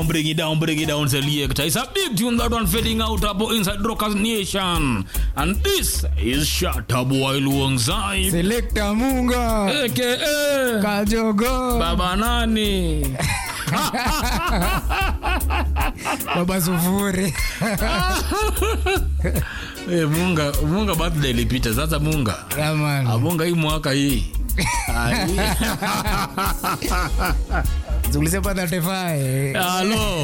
Bring it down, bring it down, selector. It's a big tune that one fading out up inside Rockers Nation. And this is Shatta Boy Luangzai. Selector Munga AKA Kajogo Baba Nani. Baba Sufuri Eh, Munga, Munga birthday ilipita. Sasa Munga. Yeah, man. Ah, Munga hii mwaka hii. Ah, hii. Zulise pa 35 Halo.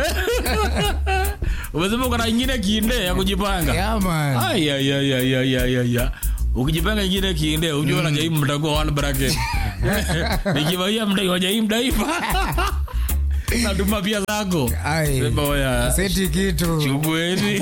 Umesema uko na ingine kinde ya kujipanga. Yeah, man. Ay, ay, ay, ay, ay, ay, ay, ay. ukijipanga ingine kiinde ujua na jaimu mtakuwa one bracket nikivaia mdai wajaimu daipa natuma pia zako Ai. sema oya Seti kitu chukueni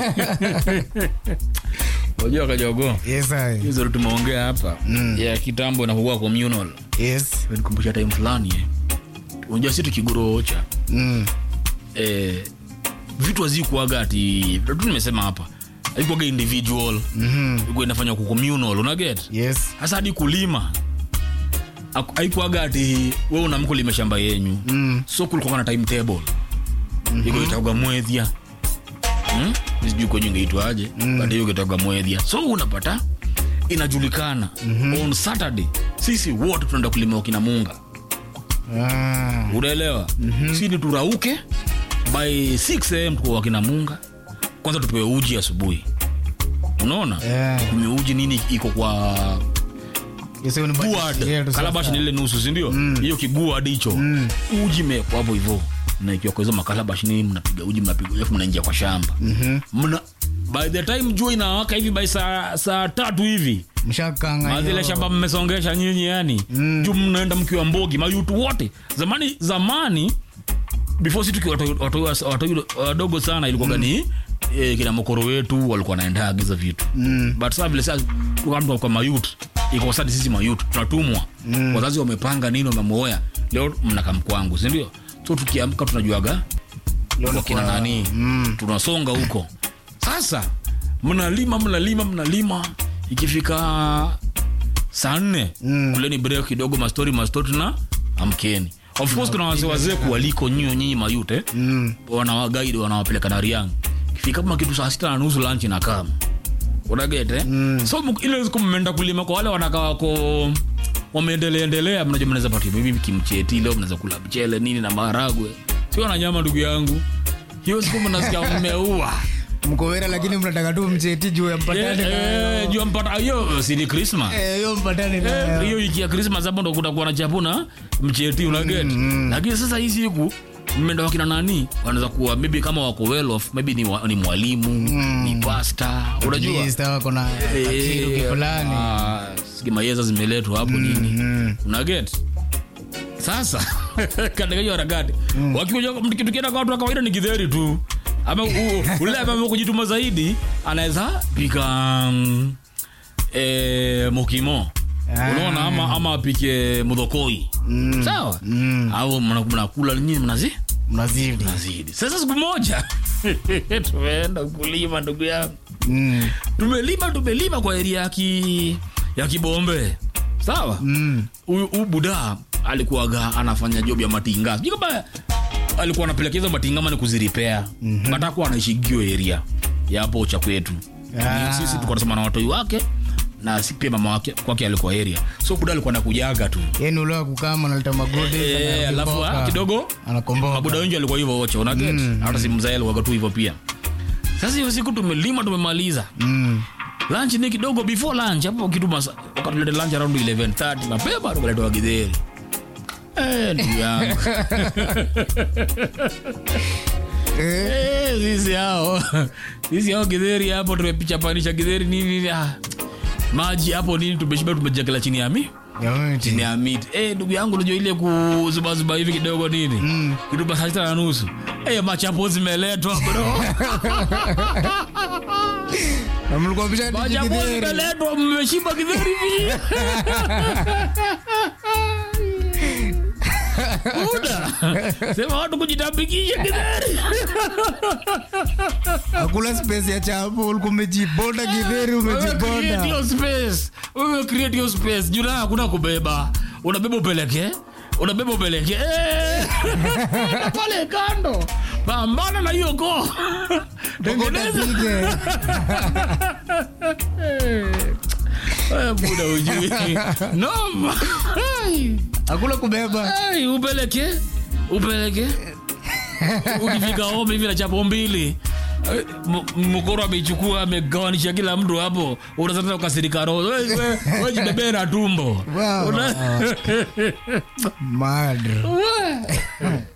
unajua kajogo Yes, I. hizo tumeongea hapa ya kitambo na kuwa communal Yes. nikumbusha time fulani eh. unajua si tukiguroocha Mm. eh, vitu hazikuaga ati tu nimesema hapa haikuaga individual Mhm. ilikuwa inafanywa ku communal unaget Yes. hasa hadi kulima Haku- haikuaga ati we unamkulima shamba yenyu Mm. so kulikuwa na timetable iko itagwa mwethia hmm? sijui kwenye ingeitwaje mm. but hiyo ikitagwa mwethia so unapata inajulikana mm-hmm. on saturday sisi wote tunaenda kulima wakina munga Ah. unaelewa mm-hmm. sini turauke by 6 am tuko wakina munga kwanza tupewe uji asubuhi unaona Yeah. kunywe uji nini iko kwa Yes, hiyo ni budget guad yetu sasa. kalabashi ni ile nusu sindio hiyo kiguad hicho uji mekwa hapo hivo naikiwa kwa hizo makalabashi nini mnapiga uji mnapiga alafu mnaingia kwa shamba mna by the time jua inawaka hivi by saa saa tatu hivi Mshakanga mazile hiyo. shamba mmesongesha nyinyi yani mm. juu mnaenda mkiwa mbogi mayutu wote zamani zamani before si tukiwa watoi- watoi- watoi wadogo sana ilikuwa gani eh, kina mokoro wetu walikuwa naenda agiza vitu mm. but sasa vile sasa tukaamka kwa mayut iko sasa sisi mayut tunatumwa mm. wazazi wamepanga nini wamemoya leo mnakam kwangu si ndio so tukiamka tunajuaga Leo ni wakina kwa- nani mm. tunasonga huko sasa mnalima mnalima mnalima ikifika saa nne mm. kuleni break kidogo mastori mastori na amkeni of course kuna wazee wazee kuwaliko nyinyi nyinyi mayute mm. wanawagaidi wanawapeleka nariang ikifika kama kitu saa sita na nusu lunch na kama unagete mm. so mk- ile siku mmeenda kulima kwa wale wanakaa wako wameendeleaendelea mnajua mnaweza patia bibi kimcheti leo mnaweza kula mchele nini na maharagwe sio na nyama ndugu yangu hiyo siku mnasikia mmeua mkowera lakini mnataka tu mcheti juu ya mpatane Eh, nayo. eh, jua mpata hiyo si ni krismas Eh, hiyo mpatane Eh, nayo. hiyo wiki ya krismas hapo ndo kutakuwa na chapuna mcheti unaget lakini sasa hii siku mmeenda wakina nani wanaweza kuwa maybe kama wako well off maybe ni, wa, ni mwalimu ni pasta unajua Minister wako na kakiru kifulani. skimayeza zimeletwa hapo nini unaget sasa katika hiyo harakati wakikuja tukienda kwa watu wa kawaida ni kidheri tu ama u- ule ambaye kujituma zaidi anaweza pika mm, eh, mokimo Ah. unaona ama, ama apike mudhokoi sawa au mna- mnakula nyinyi mnazi Mnazidi. nazidi sasa siku moja tumeenda kulima ndugu yangu Mm. tumelima tumelima kwa eria ya ki, ya kibombe sawa huyu mm. buda alikuwaga anafanya job ya matinga sijui kama alikuwa anapelekeza matinga mani kuziripea mm-hmm. batakuwa anaishigio eria ya hapo cha kwetu Ah. sisi tulikuwa tunasema na watoi wake na si pia mama wake kwake alikuwa area so buda alikuwa anakujaga tu Yaani ule wa kukama analeta magodi Eh, alafu ah, kidogo anakomboka mabuda wengi alikuwa hivyo wote unaget hata si mzae alikuwa tu hivyo pia sasa hiyo siku tumelima tumemaliza Mm. lunch ni kidogo before lunch hapo kitu masa wakatuleta lunch around 11:30 mapema tukaletewa githeri eh ndugu yangu Eh, eh sisi hao sisi hao githeri hapo tumepicha panisha githeri nini nini ah maji hapo nini tumeshiba tumejekela chini ya mi jamani. chini ya miti eh ndugu yangu unajua ile kuzubazuba hivi kidogo nini mm. kitu basi saa sita na nusu eh machapo zimeletwa bro Na mlikuwa mshadi machapo jikidheri. zimeletwa mmeshiba githeri hivi Buda. sema watu kujitambikisha githeri Hakuna space ya chapo ulikuwa umejibonda kidheri Wewe create umejibonda your space. Wewe create your space. Juu na hakuna kubeba unabeba upeleke unabeba upeleke Eh, pale kando pambana na hiyo koo tengeneza Utapige. Eh, buda ujui noma Ai. hakuna kubeba Ai, upeleke upeleke ukifika home hivi na chapo mbili eh, m- mkoro ameichukua amegawanisha kila mtu hapo unazata ukasirika roho We- we- we jibebee na tumbo Wow. Una- Mad. We.